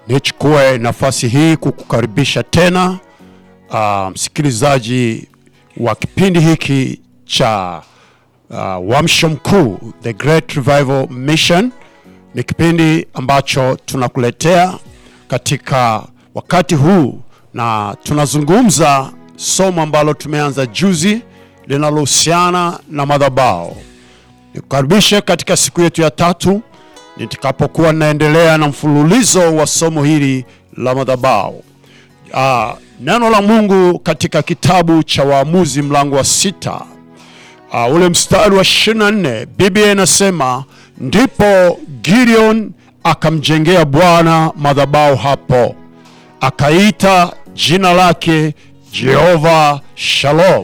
Nichukue nafasi hii kukukaribisha tena uh, msikilizaji wa kipindi hiki cha uh, Uamsho Mkuu, The Great Revival Mission. Ni kipindi ambacho tunakuletea katika wakati huu, na tunazungumza somo ambalo tumeanza juzi linalohusiana na madhabahu. Nikukaribishe katika siku yetu ya tatu nitakapokuwa naendelea na mfululizo wa somo hili la madhabahu. Uh, neno la Mungu katika kitabu cha Waamuzi mlango wa sita uh, ule mstari wa 24 Biblia inasema ndipo Gideon akamjengea Bwana madhabahu hapo, akaita jina lake Jehova Shalom,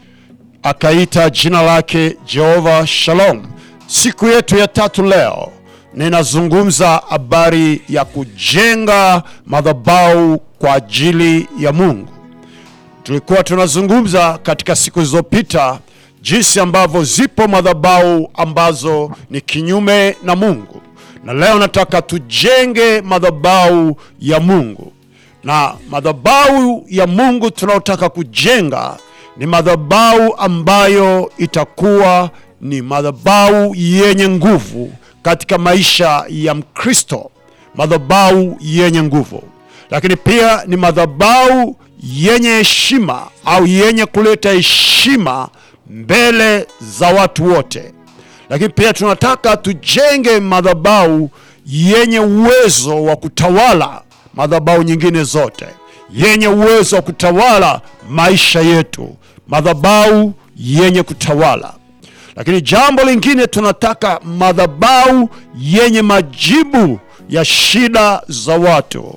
akaita jina lake Jehova Shalom. Siku yetu ya tatu leo ninazungumza habari ya kujenga madhabahu kwa ajili ya Mungu. Tulikuwa tunazungumza katika siku zilizopita jinsi ambavyo zipo madhabahu ambazo ni kinyume na Mungu, na leo nataka tujenge madhabahu ya Mungu, na madhabahu ya Mungu tunayotaka kujenga ni madhabahu ambayo itakuwa ni madhabahu yenye nguvu katika maisha ya Mkristo, madhabahu yenye nguvu, lakini pia ni madhabahu yenye heshima au yenye kuleta heshima mbele za watu wote. Lakini pia tunataka tujenge madhabahu yenye uwezo wa kutawala madhabahu nyingine zote, yenye uwezo wa kutawala maisha yetu, madhabahu yenye kutawala lakini jambo lingine tunataka madhabahu yenye majibu ya shida za watu.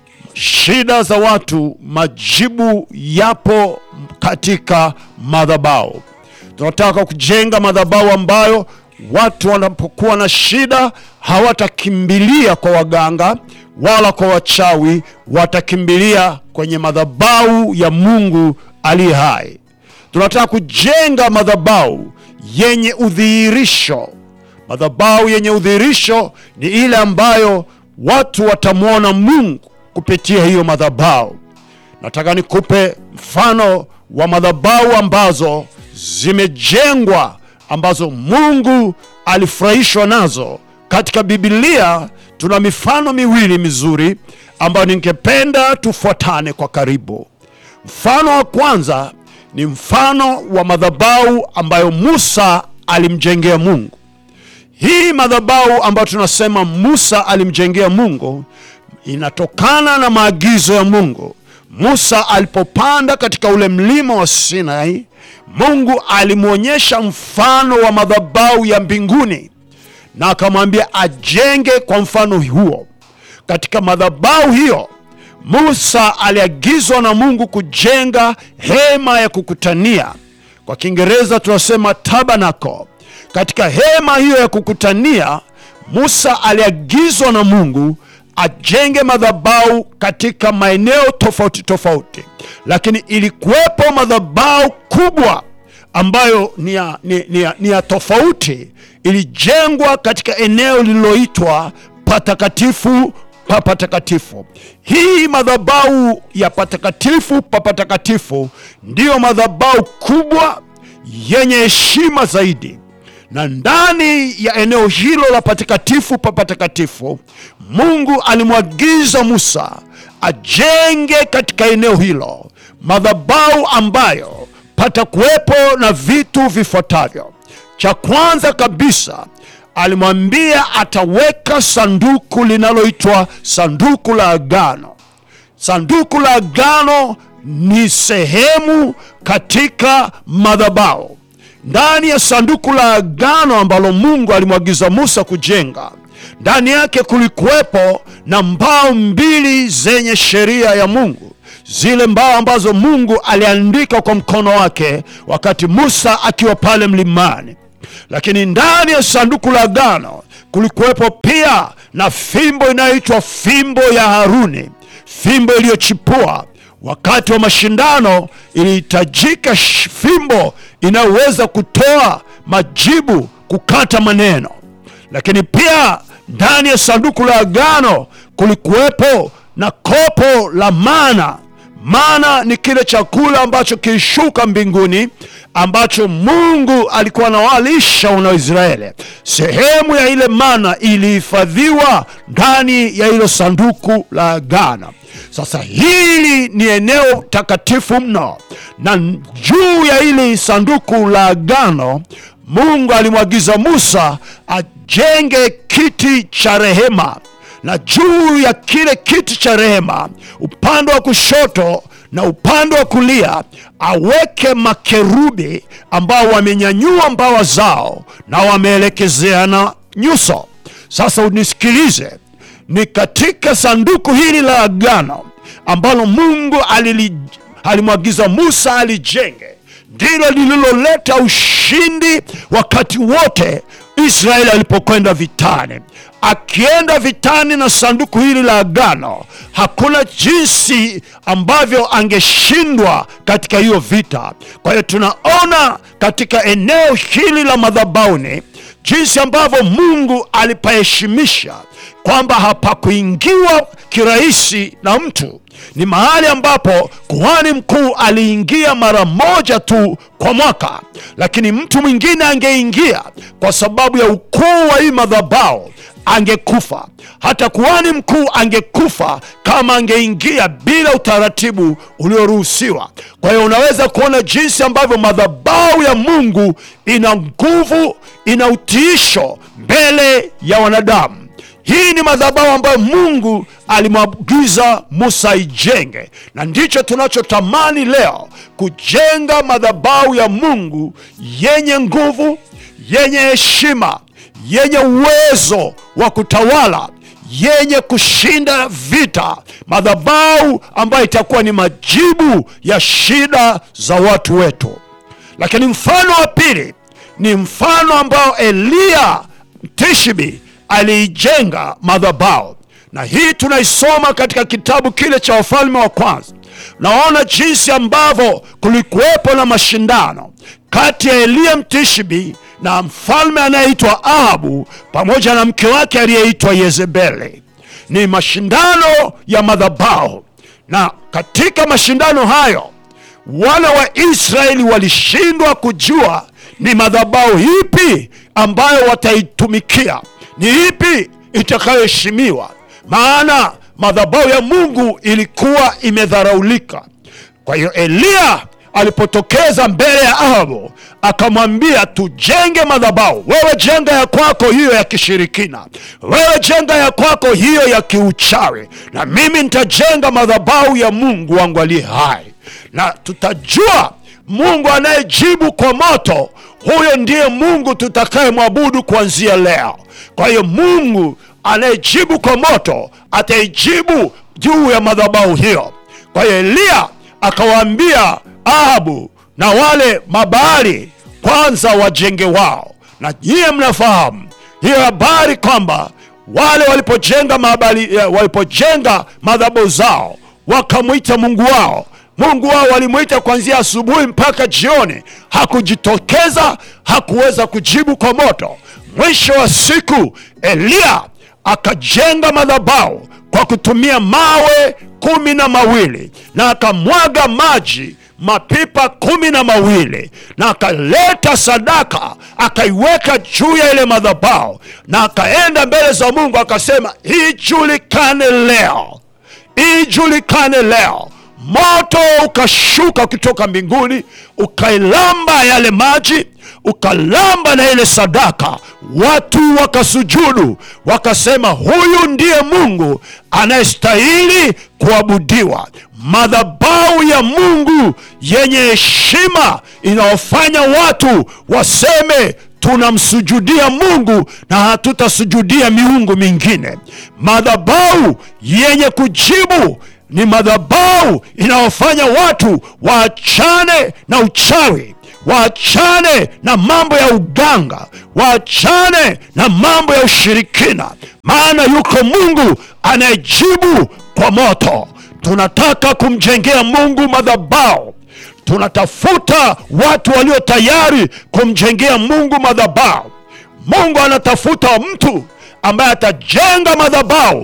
Shida za watu, majibu yapo katika madhabahu. Tunataka kujenga madhabahu ambayo watu wanapokuwa na shida hawatakimbilia kwa waganga wala kwa wachawi, watakimbilia kwenye madhabahu ya Mungu aliye hai. Tunataka kujenga madhabahu yenye udhihirisho. Madhabahu yenye udhihirisho ni ile ambayo watu watamwona Mungu kupitia hiyo madhabahu. Nataka nikupe mfano wa madhabahu ambazo zimejengwa, ambazo Mungu alifurahishwa nazo katika Biblia. Tuna mifano miwili mizuri ambayo ningependa tufuatane kwa karibu. Mfano wa kwanza ni mfano wa madhabahu ambayo Musa alimjengea Mungu. Hii madhabahu ambayo tunasema Musa alimjengea Mungu inatokana na maagizo ya Mungu. Musa alipopanda katika ule mlima wa Sinai, Mungu alimwonyesha mfano wa madhabahu ya mbinguni na akamwambia ajenge kwa mfano huo. Katika madhabahu hiyo Musa aliagizwa na Mungu kujenga hema ya kukutania. Kwa Kiingereza tunasema tabernacle. Katika hema hiyo ya kukutania, Musa aliagizwa na Mungu ajenge madhabahu katika maeneo tofauti tofauti, lakini ilikuwepo madhabahu kubwa ambayo ni ya, ni, ni ya, ni ya tofauti. Ilijengwa katika eneo lililoitwa patakatifu pa patakatifu. Hii madhabahu ya patakatifu pa patakatifu ndiyo madhabahu kubwa yenye heshima zaidi, na ndani ya eneo hilo la patakatifu pa patakatifu, Mungu alimwagiza Musa ajenge katika eneo hilo madhabahu ambayo patakuwepo na vitu vifuatavyo. Cha kwanza kabisa alimwambia ataweka sanduku linaloitwa sanduku la agano. Sanduku la agano ni sehemu katika madhabahu. Ndani ya sanduku la agano ambalo Mungu alimwagiza Musa kujenga, ndani yake kulikuwepo na mbao mbili zenye sheria ya Mungu, zile mbao ambazo Mungu aliandika kwa mkono wake wakati Musa akiwa pale mlimani lakini ndani ya sanduku la agano kulikuwepo pia na fimbo inayoitwa fimbo ya Haruni, fimbo iliyochipua. Wakati wa mashindano ilihitajika fimbo inayoweza kutoa majibu, kukata maneno. Lakini pia ndani ya sanduku la agano kulikuwepo na kopo la mana. Mana ni kile chakula ambacho kilishuka mbinguni ambacho Mungu alikuwa anawalisha wana wa Israeli. Sehemu ya ile mana ilihifadhiwa ndani ya hilo sanduku la agano. Sasa hili ni eneo takatifu mno, na juu ya hili sanduku la agano Mungu alimwagiza Musa ajenge kiti cha rehema, na juu ya kile kiti cha rehema, upande wa kushoto na upande wa kulia, aweke makerubi ambao wamenyanyua mbawa zao na wameelekezeana nyuso. Sasa unisikilize, ni katika sanduku hili la agano ambalo Mungu alili, alimwagiza Musa alijenge ndilo lililoleta ushindi wakati wote Israeli alipokwenda vitani. Akienda vitani na sanduku hili la agano, hakuna jinsi ambavyo angeshindwa katika hiyo vita. Kwa hiyo tunaona katika eneo hili la madhabahuni jinsi ambavyo Mungu alipaheshimisha kwamba hapakuingiwa kirahisi na mtu. Ni mahali ambapo kuhani mkuu aliingia mara moja tu kwa mwaka, lakini mtu mwingine angeingia kwa sababu ya ukuu wa hii madhabahu angekufa. Hata kuhani mkuu angekufa kama angeingia bila utaratibu ulioruhusiwa. Kwa hiyo unaweza kuona jinsi ambavyo madhabahu ya Mungu ina nguvu, ina utiisho mbele ya wanadamu. Hii ni madhabahu ambayo Mungu alimwagiza Musa ijenge, na ndicho tunachotamani leo, kujenga madhabahu ya Mungu yenye nguvu, yenye heshima, yenye uwezo wa kutawala, yenye kushinda vita, madhabahu ambayo itakuwa ni majibu ya shida za watu wetu. Lakini mfano wa pili ni mfano ambao Eliya Mtishibi aliijenga madhabahu, na hii tunaisoma katika kitabu kile cha Wafalme wa Kwanza. Naona jinsi ambavyo kulikuwepo na mashindano kati ya Eliya Mtishibi na mfalme anayeitwa Ahabu pamoja na mke wake aliyeitwa Yezebeli. Ni mashindano ya madhabahu, na katika mashindano hayo wana wa Israeli walishindwa kujua ni madhabahu ipi ambayo wataitumikia, ni ipi itakayoheshimiwa, maana madhabahu ya Mungu ilikuwa imedharaulika. Kwa hiyo Eliya alipotokeza mbele ya Ahabu akamwambia, tujenge madhabahu. Wewe jenga ya kwako hiyo ya kishirikina, wewe jenga ya kwako hiyo ya kiuchawi, na mimi nitajenga madhabahu ya Mungu wangu aliye hai, na tutajua Mungu anayejibu kwa moto, huyo ndiye Mungu tutakayemwabudu kuanzia leo. Kwa hiyo Mungu anayejibu kwa moto ataijibu juu ya madhabahu hiyo. Kwa hiyo Eliya akawaambia Ahabu na wale mabaali kwanza wajenge wao, na nyiye mnafahamu hiyo habari kwamba wale walipojenga mabali, walipojenga madhabahu zao wakamwita Mungu wao Mungu wao walimwita kuanzia asubuhi mpaka jioni, hakujitokeza, hakuweza kujibu kwa moto. Mwisho wa siku Eliya akajenga madhabahu kwa kutumia mawe kumi na mawili na akamwaga maji mapipa kumi na mawili na akaleta sadaka akaiweka juu ya ile madhabahu na akaenda mbele za Mungu akasema, ijulikane leo, ijulikane leo moto ukashuka kutoka mbinguni ukailamba yale maji ukalamba na ile sadaka. Watu wakasujudu wakasema, huyu ndiye Mungu anayestahili kuabudiwa. Madhabahu ya Mungu yenye heshima inayofanya watu waseme tunamsujudia Mungu na hatutasujudia miungu mingine. Madhabahu yenye kujibu ni madhabahu inayofanya watu waachane na uchawi, waachane na mambo ya uganga, waachane na mambo ya ushirikina, maana yuko Mungu anayejibu kwa moto. Tunataka kumjengea Mungu madhabahu, tunatafuta watu walio tayari kumjengea Mungu madhabahu. Mungu anatafuta mtu ambaye atajenga madhabahu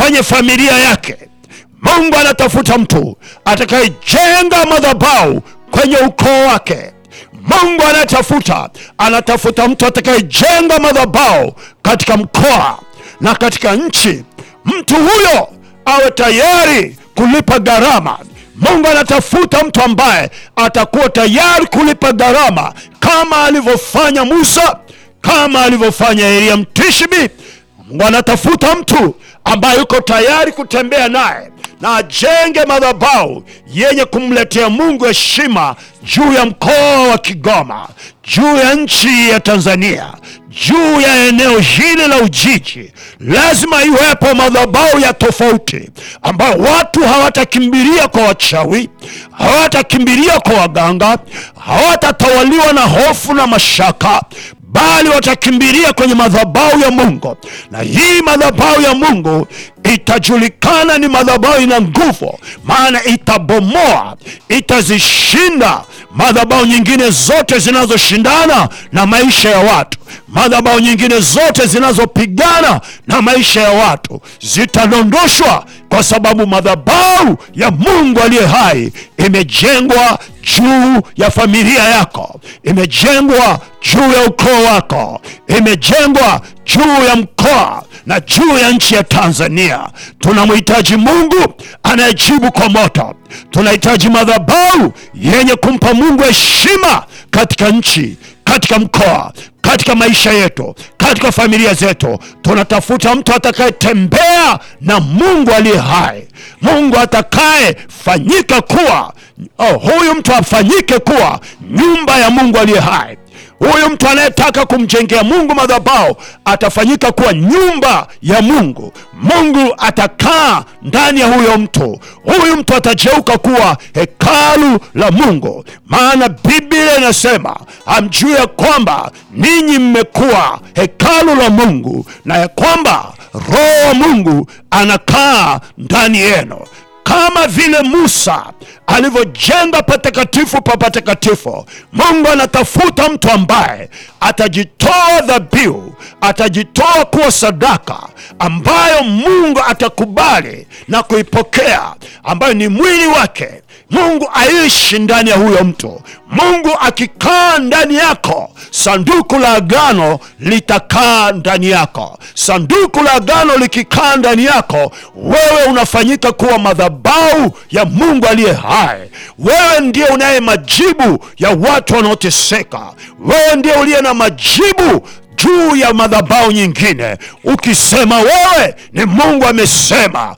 kwenye familia yake. Mungu anatafuta mtu atakayejenga madhabahu kwenye ukoo wake. Mungu anatafuta anatafuta mtu atakayejenga madhabahu katika mkoa na katika nchi. Mtu huyo awe tayari kulipa gharama. Mungu anatafuta mtu ambaye atakuwa tayari kulipa gharama kama alivyofanya Musa, kama alivyofanya Elia Mtishbi. Mungu anatafuta mtu ambaye yuko tayari kutembea naye na ajenge madhabahu yenye kumletea Mungu heshima juu ya mkoa wa Kigoma, juu ya nchi ya Tanzania, juu ya eneo hili la Ujiji. Lazima iwepo madhabahu ya tofauti ambayo watu hawatakimbilia kwa wachawi, hawatakimbilia kwa waganga, hawatatawaliwa na hofu na mashaka bali watakimbilia kwenye madhabahu ya Mungu, na hii madhabahu ya Mungu itajulikana ni madhabahu ina nguvu, maana itabomoa, itazishinda madhabahu nyingine zote zinazoshindana na maisha ya watu. Madhabahu nyingine zote zinazopigana na maisha ya watu zitadondoshwa, kwa sababu madhabahu ya Mungu aliye hai imejengwa juu ya familia yako, imejengwa juu ya ukoo wako, imejengwa juu ya mkoa na juu ya nchi ya Tanzania. Tunamhitaji Mungu anayejibu kwa moto. Tunahitaji madhabahu yenye kumpa Mungu heshima katika nchi, katika mkoa, katika maisha yetu, katika familia zetu. Tunatafuta mtu atakayetembea na Mungu aliye hai, Mungu atakayefanyika kuwa oh, huyu mtu afanyike kuwa nyumba ya Mungu aliye hai. Huyu mtu anayetaka kumjengea Mungu madhabahu atafanyika kuwa nyumba ya Mungu. Mungu atakaa ndani ya huyo mtu. Huyu mtu atageuka kuwa hekalu la Mungu, maana Biblia inasema hamjui ya kwamba ninyi mmekuwa hekalu la Mungu na ya kwamba Roho wa Mungu anakaa ndani yenu kama vile Musa alivyojenga patakatifu pa patakatifu. Mungu anatafuta mtu ambaye atajitoa dhabihu, atajitoa kuwa sadaka ambayo Mungu atakubali na kuipokea, ambayo ni mwili wake. Mungu aishi ndani ya huyo mtu. Mungu akikaa ndani yako, sanduku la agano litakaa ndani yako. Sanduku la agano likikaa ndani yako, wewe unafanyika kuwa madhabahu ya Mungu aliye hai. Wewe ndiye unaye majibu ya watu wanaoteseka. Wewe ndiye uliye na majibu juu ya madhabahu nyingine. Ukisema wewe ni Mungu amesema,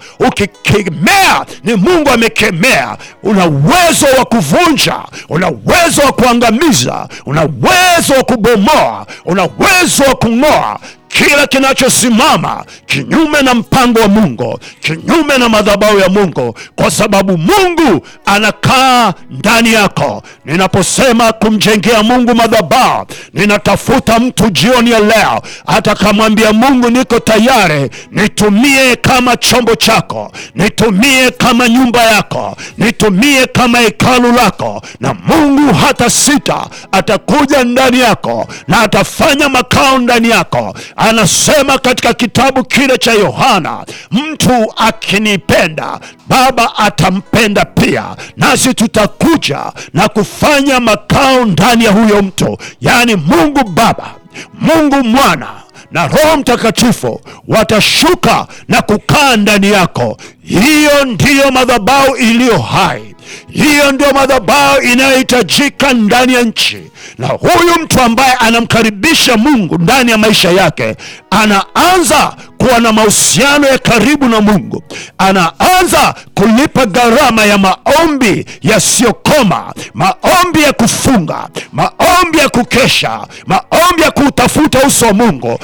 ukikemea ni Mungu amekemea. Una uwezo wa kuvunja, una uwezo wa kuangamiza, una uwezo wa kubomoa, una uwezo wa kung'oa kila kinachosimama kinyume na mpango wa Mungu, kinyume na madhabahu ya Mungu, kwa sababu Mungu anakaa ndani yako. Ninaposema kumjengea Mungu madhabahu, ninatafuta mtu jioni ya leo atakamwambia Mungu, niko tayari, nitumie kama chombo chako, nitumie kama nyumba yako, nitumie kama hekalu lako. Na Mungu hata sita, atakuja ndani yako na atafanya makao ndani yako. Anasema katika kitabu kile cha Yohana, mtu akinipenda Baba atampenda pia, nasi tutakuja na kufanya makao ndani ya huyo mtu, yaani Mungu Baba, Mungu Mwana na Roho Mtakatifu watashuka na kukaa ndani yako. Hiyo ndiyo madhabahu iliyo hai, hiyo ndio madhabahu inayohitajika ndani ya nchi. Na huyu mtu ambaye anamkaribisha Mungu ndani ya maisha yake anaanza kuwa na mahusiano ya karibu na Mungu, anaanza kulipa gharama ya maombi yasiyokoma, maombi ya kufunga, maombi ya kukesha, maombi ya kutafuta uso wa Mungu.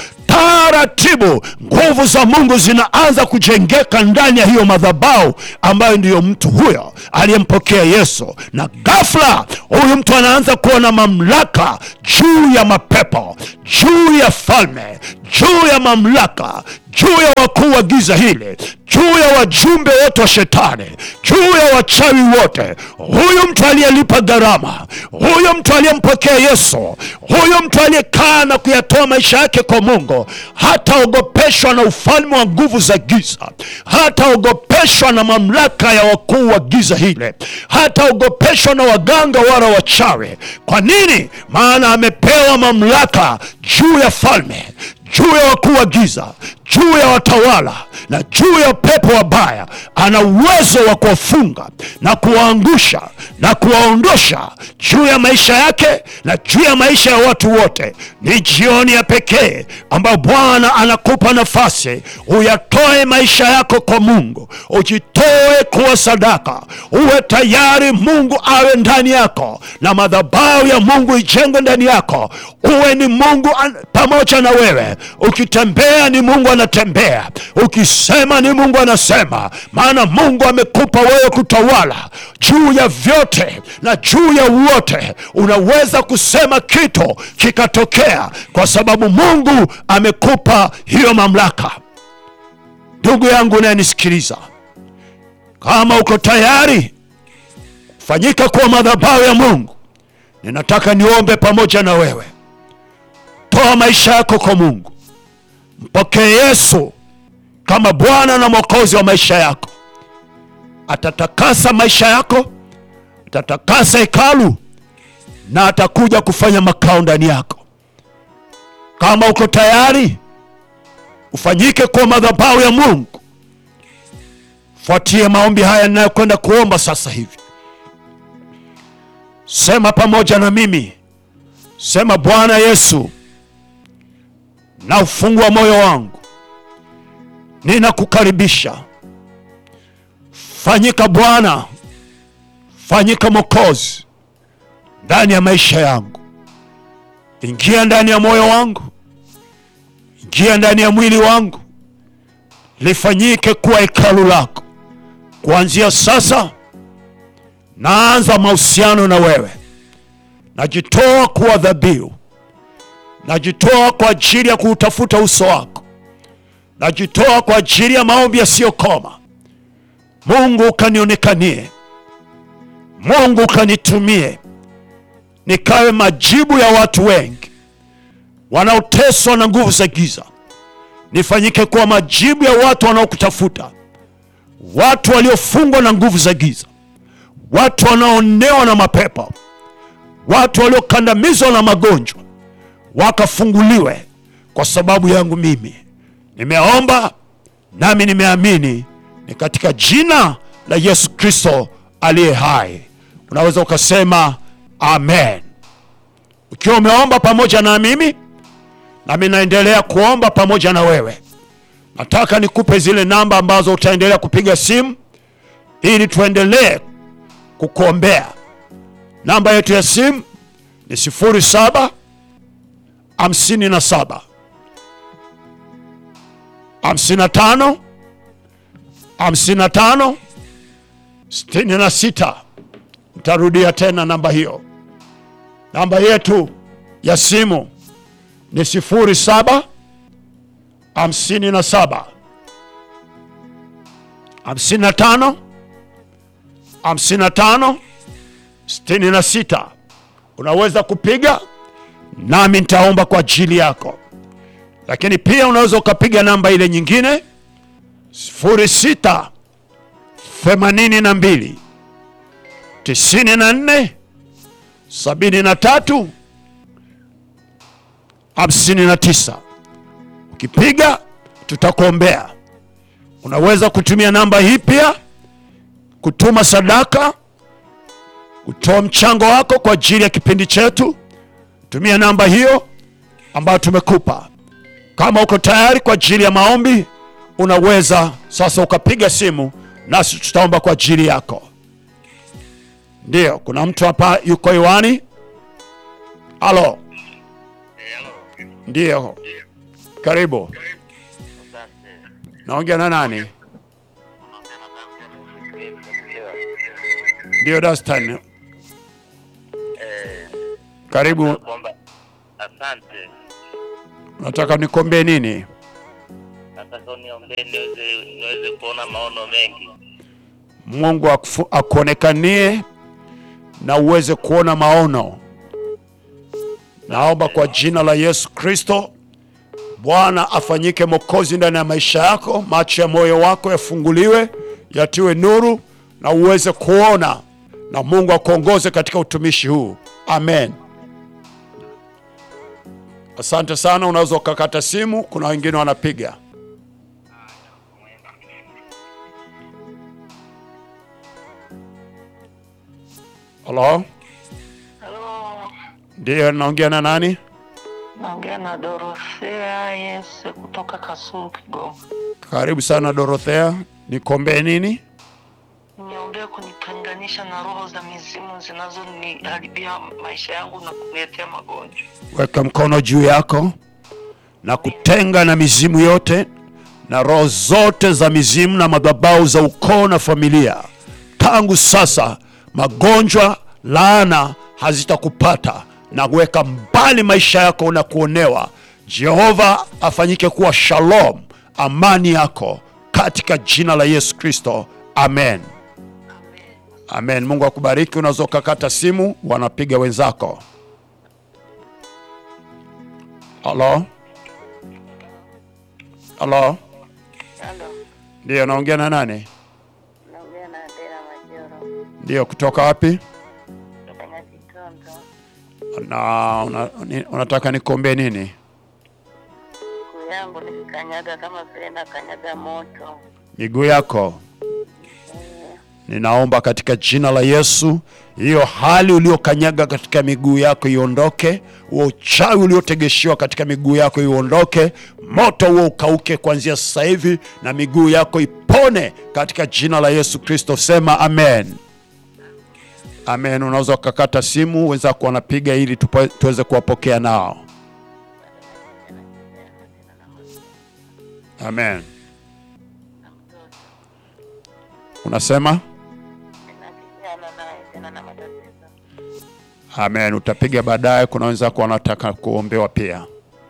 Taratibu nguvu za Mungu zinaanza kujengeka ndani ya hiyo madhabahu ambayo ndiyo mtu huyo aliyempokea Yesu, na ghafla huyu mtu anaanza kuwa na mamlaka juu ya mapepo, juu ya falme, juu ya mamlaka, juu ya wakuu wa giza hili, juu ya wajumbe wote wa shetani, juu ya wachawi wote. Huyu mtu aliyelipa gharama, huyu mtu aliyempokea Yesu, huyu mtu aliyekaa na kuyatoa maisha yake kwa Mungu, hataogopeshwa na ufalme wa nguvu za giza, hataogopeshwa na mamlaka ya wakuu wa giza hile, hataogopeshwa na waganga wala wachawi. Kwa nini? Maana amepewa mamlaka juu ya falme juu ya wakuu wa giza, juu ya watawala na juu ya pepo wabaya. Ana uwezo wa kuwafunga na kuwaangusha na kuwaondosha juu ya maisha yake na juu ya maisha ya watu wote. Ni jioni ya pekee ambayo Bwana anakupa nafasi uyatoe maisha yako kwa Mungu, ujitoe kuwa sadaka, uwe tayari Mungu awe ndani yako na madhabahu ya Mungu ijengwe ndani yako, uwe ni Mungu an- pamoja na wewe ukitembea ni Mungu anatembea, ukisema ni Mungu anasema, maana Mungu amekupa wewe kutawala juu ya vyote na juu ya wote. Unaweza kusema kitu kikatokea, kwa sababu Mungu amekupa hiyo mamlaka. Ndugu yangu unayenisikiliza, kama uko tayari fanyika kuwa madhabahu ya Mungu, ninataka niombe pamoja na wewe. Toa maisha yako kwa Mungu, mpokee Yesu kama Bwana na Mwokozi wa maisha yako. Atatakasa maisha yako, atatakasa hekalu na atakuja kufanya makao ndani yako. Kama uko tayari, ufanyike kuwa madhabahu ya Mungu. Fuatie maombi haya ninayokwenda kuomba sasa hivi. Sema pamoja na mimi, sema: Bwana Yesu, na ufungua moyo wangu, ninakukaribisha. Fanyika Bwana, fanyika Mwokozi ndani ya maisha yangu. Ingia ndani ya moyo wangu, ingia ndani ya mwili wangu, lifanyike kuwa hekalu lako. Kuanzia sasa naanza mahusiano na wewe, najitoa kuwa dhabihu najitoa kwa ajili ya kuutafuta uso wako, najitoa kwa ajili ya maombi yasiyokoma. Mungu ukanionekanie, Mungu ukanitumie, nikawe majibu ya watu wengi wanaoteswa na nguvu za giza. Nifanyike kuwa majibu ya watu wanaokutafuta, watu waliofungwa na nguvu za giza, watu wanaoonewa na mapepo, watu waliokandamizwa na magonjwa wakafunguliwe kwa sababu yangu mimi. Nimeomba nami nimeamini, ni katika jina la Yesu Kristo aliye hai. Unaweza ukasema amen. Ukiwa umeomba pamoja na mimi, nami naendelea kuomba pamoja na wewe. Nataka nikupe zile namba ambazo utaendelea kupiga simu ili tuendelee kukuombea. Namba yetu ya simu ni sifuri saba hamsini na saba hamsini na tano hamsini na tano sitini na sita. Nitarudia tena namba hiyo. Namba yetu ya simu ni sifuri saba hamsini na saba hamsini na tano hamsini na tano sitini na sita. Unaweza kupiga nami nitaomba kwa ajili yako, lakini pia unaweza ukapiga namba ile nyingine sifuri sita themanini na mbili tisini na nne sabini na tatu hamsini na tisa. Ukipiga tutakuombea. Unaweza kutumia namba hii pia kutuma sadaka, kutoa mchango wako kwa ajili ya kipindi chetu. Tumia namba hiyo ambayo tumekupa. Kama uko tayari kwa ajili ya maombi, unaweza sasa ukapiga simu nasi tutaomba kwa ajili yako. Ndiyo, kuna mtu hapa yuko hewani. Halo, ndiyo, karibu. Naongea na nani? Ndiyo, Dastan, karibu. kwamba asante, Nataka nikuombee nini? nataka uniombee niweze niweze kuona maono mengi. Mungu akufu- akuonekanie na uweze kuona maono. Naomba kwa jina la Yesu Kristo, Bwana afanyike Mwokozi ndani ya maisha yako, macho ya moyo wako yafunguliwe, yatiwe nuru na uweze kuona, na Mungu akuongoze katika utumishi huu. Amen. Asante sana. Unaweza ukakata simu, kuna wengine wanapiga. Halo, Halo, ndiyo, naongea na nani? naongea na Dorothea Yese kutoka Kasulu, Kigoma. Karibu sana Dorothea, nikombee nini? Niombee kunitenganisha na roho za mizimu zinazoniharibia maisha yangu na kuniletea magonjwa. Weka mkono juu yako na kutenga na mizimu yote na roho zote za mizimu na madhabahu za ukoo na familia. Tangu sasa magonjwa, laana hazitakupata na kuweka mbali maisha yako na kuonewa. Jehova afanyike kuwa shalom, amani yako katika jina la Yesu Kristo, amen. Amen. Mungu akubariki. Unaweza ukakata simu, wanapiga wenzako. Halo, halo, Halo, ndiyo, naongea na nani? naongea na Adela Majoro Ndiyo, kutoka wapi? kutoka Nyakitondo. Na una, ni- unataka nikuombee nini? Siku yangu nikikanyaga kama vile nakanyaga moto. Miguu yako ninaomba katika jina la Yesu, hiyo hali uliokanyaga katika miguu yako iondoke, huo uchawi uliotegeshiwa katika miguu yako iondoke, moto huo ukauke kuanzia sasa hivi, na miguu yako ipone katika jina la Yesu Kristo. Sema amen. Amen. Unaweza ukakata simu, wenzako wanapiga ili tupo- tuweze kuwapokea nao. Amen. Unasema Nakijana naye tena na matatizo. amen. Utapiga baadaye. Kuna wenzako wanataka kuombewa pia.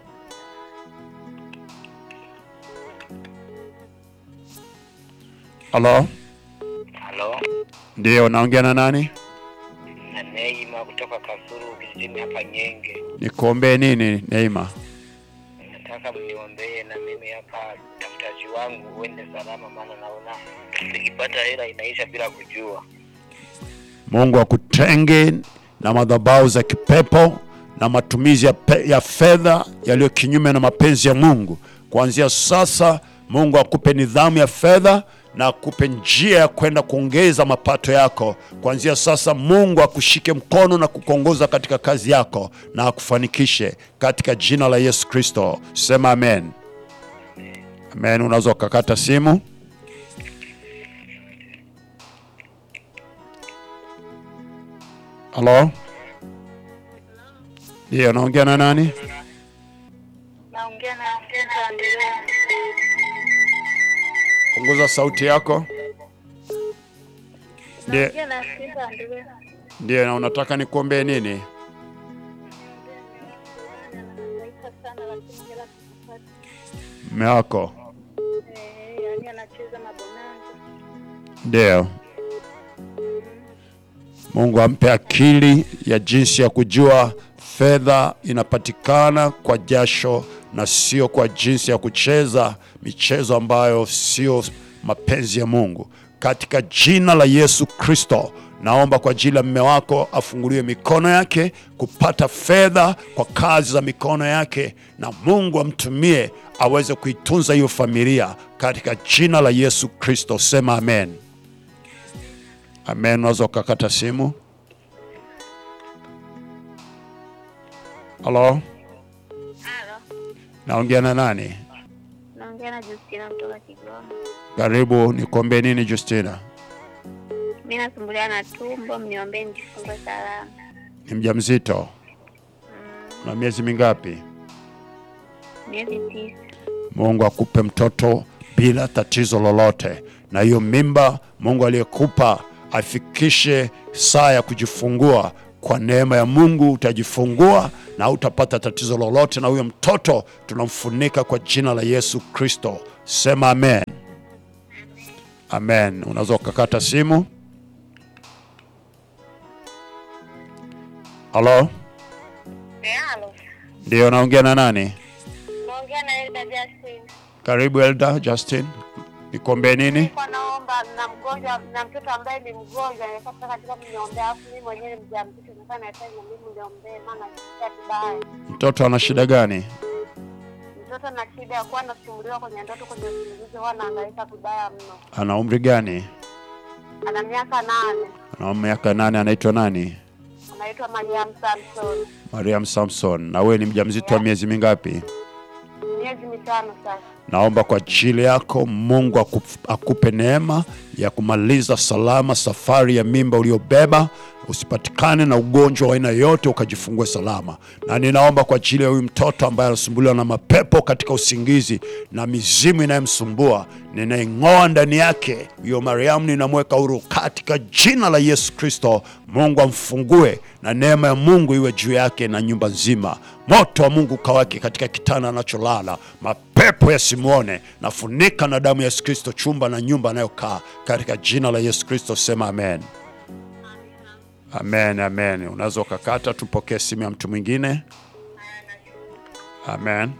Halo, Halo, ndiyo, naongea na nani? na Neima kutoka Kasulu kijijini hapa Nyenge. Nikuombee nini, Neima? Nataka mniombee na mimi hapa utafutaji wangu uende salama, maana naona nikipata hela inaisha bila kujua. Mungu akutenge na madhabahu za kipepo na matumizi ya, pe- ya fedha yaliyo kinyume na mapenzi ya Mungu. Kuanzia sasa, Mungu akupe nidhamu ya fedha na akupe njia ya kwenda kuongeza mapato yako. Kuanzia sasa, Mungu akushike mkono na kukuongoza katika kazi yako na akufanikishe katika jina la Yesu Kristo. Sema amen. Amen. Unaweza ukakata simu. Halo, ndiyo, naongea na nani? Naongea na Sita Andrea. Punguza sauti yako. Ndiyo, Naongea na Sita Andrea. ndiyo, na unataka nikuombee nini? Anahangaika sana lakini hela sikupata. Mume wako? Eh, yaani anacheza mabonanza. Ndiyo. Mungu ampe akili ya jinsi ya kujua fedha inapatikana kwa jasho na sio kwa jinsi ya kucheza michezo ambayo sio mapenzi ya Mungu. Katika jina la Yesu Kristo, naomba kwa ajili ya mume wako afunguliwe mikono yake kupata fedha kwa kazi za mikono yake, na Mungu amtumie aweze kuitunza hiyo familia katika jina la Yesu Kristo. Sema amen. Amen. Unaweza ukakata simu. Halo, Halo, naongea na nani? naongea na Justina kutoka Kigoma. Karibu, nikuombee nini Justina? Mimi nasumbuliwa na tumbo, mniombee nijifungue salama. Ni mjamzito na miezi mingapi? Miezi tisa. Mungu akupe mtoto bila tatizo lolote, na hiyo mimba Mungu aliyekupa afikishe saa ya kujifungua. Kwa neema ya Mungu utajifungua na utapata tatizo lolote, na huyo mtoto tunamfunika kwa jina la Yesu Kristo. Sema amen. Amen. Unaweza ukakata simu. Halo, Halo, ndio naongea na nani? naongea na Elda Justin. Karibu Elda Justin, nikuombee nini? Nilikuwa naomba na mgonjwa na mtoto ambaye ni mgonjwa nilikuwa nataka katika mniombea, alafu mimi mwenyewe ni mjamzito, nilikuwa nahitaji na mimi niombee, maana nasikia vibaya. Mtoto ana shida gani? Mtoto na shida ya kuwa anasumbuliwa kwenye ndoto, kwenye usingizi, huwa anahangaika vibaya mno. Ana umri gani? Ana miaka nane, Ana miaka nane. Anaitwa nani? anaitwa Mariam Samson, Mariam Samson. Na wewe ni mjamzito wa miezi mingapi? miezi mitano sasa. Naomba kwa ajili yako Mungu akup- akupe neema ya kumaliza salama safari ya mimba uliobeba, usipatikane na ugonjwa wa aina yoyote, ukajifungue salama. Na ninaomba kwa ajili ya huyu mtoto ambaye anasumbuliwa na mapepo katika usingizi na mizimu inayomsumbua, ninaing'oa ndani yake huyo Mariamu, ninamweka huru katika jina la Yesu Kristo. Mungu amfungue na neema ya Mungu iwe juu yake na nyumba nzima. Moto wa Mungu kawake katika kitanda anacholala, mapepo yasimwone. Nafunika na damu ya Yesu Kristo chumba na nyumba anayokaa katika jina la Yesu Kristo. Sema amen. Amen, amen. Unaweza ukakata, tupokee simu ya mtu mwingine. Amen.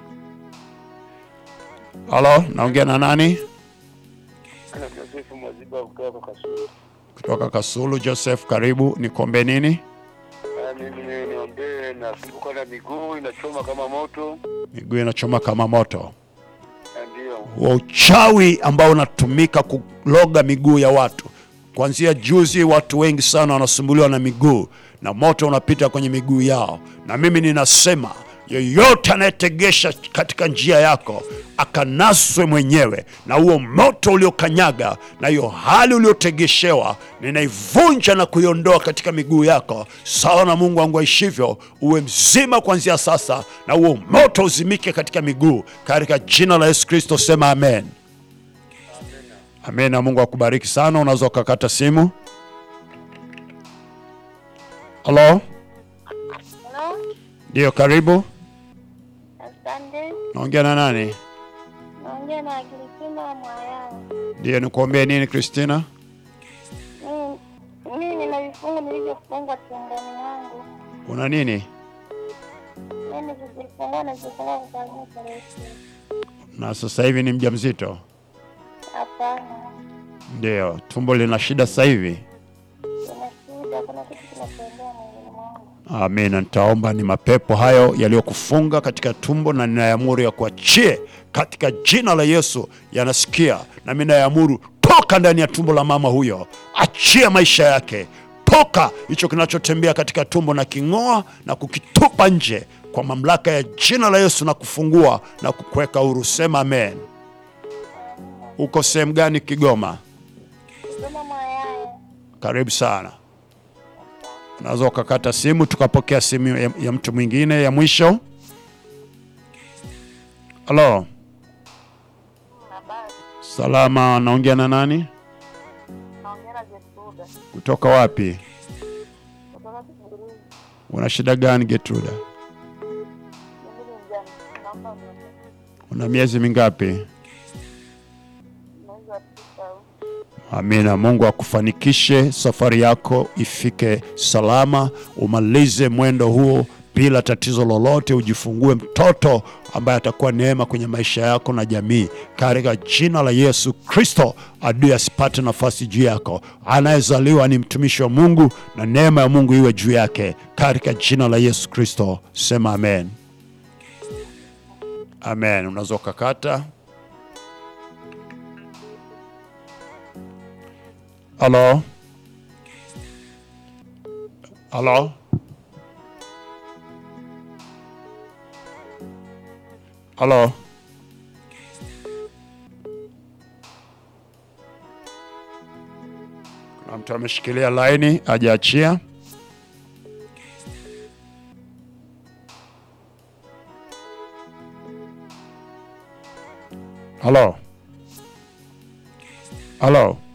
Halo, naongea na nani? Ana Josefu Mwaziba kutoka Kasulu. Kutoka Kasulu. Joseph, karibu. Nikuombee nini? Ah, Mimi niombee, nasumbuka na miguu inachoma kama moto. Miguu inachoma kama moto. Ah, Ndio. wa uchawi ambao unatumika kuloga miguu ya watu. Kuanzia juzi, watu wengi sana wanasumbuliwa na miguu na moto unapita kwenye miguu yao, na mimi ninasema yeyote anayetegesha katika njia yako akanaswe mwenyewe na huo moto uliokanyaga na hiyo hali uliotegeshewa, ninaivunja na kuiondoa katika miguu yako, sawa na Mungu wangu aishivyo. Uwe mzima kuanzia sasa, na huo moto uzimike katika miguu, katika jina la Yesu Kristo. Sema amen. Amen, na Mungu akubariki sana. Unaweza ukakata simu. Halo, Halo, ndio, karibu. asante. Naongea na nani? Naongea na Kristina Mwayao. Ndio, nikuombee nini Kristina? Mimi- Mimi nina vifungo nilivyofunga tumboni mwangu. Una nini? Mimi kujifungua na kujifungua kuanzia tarehe sita. Na sasa hivi ni mjamzito? Hapana, Ndio, tumbo lina shida sasa hivi. kuna shida, kuna kitu kinatembea mwilini mwangu. Amina. Nitaomba ni mapepo hayo yaliyokufunga katika tumbo, na ninaamuru ya kuachie katika jina la Yesu. Yanasikia na mimi naamuru, toka ndani ya tumbo la mama huyo, achia maisha yake, toka hicho kinachotembea katika tumbo, na king'oa na kukitupa nje kwa mamlaka ya jina la Yesu, na kufungua na kukuweka huru. Sema amen. Uko sehemu gani Kigoma? Kigoma Mwayao. Karibu sana. Unaweza ukakata simu tukapokea simu ya, ya mtu mwingine ya mwisho. Halo, Habari, salama. Naongea na nani? naongea na Jesuda Kutoka wapi? kutoka Kiguruni. Una shida gani Getruda? Mimi ni mjamzito, naomba mniombe. Una miezi mingapi? mwezi wa tisa huu. Amina. Mungu akufanikishe safari yako ifike salama, umalize mwendo huo bila tatizo lolote, ujifungue mtoto ambaye atakuwa neema kwenye maisha yako na jamii, katika jina la Yesu Kristo. Adui asipate nafasi juu yako. Anayezaliwa ni mtumishi wa Mungu na neema ya Mungu iwe juu yake, katika jina la Yesu Kristo. Sema amen. Amen. Unaweza ukakata. Halo, halo, halo. Kuna mtu ameshikilia laini hajaachia. Halo, halo.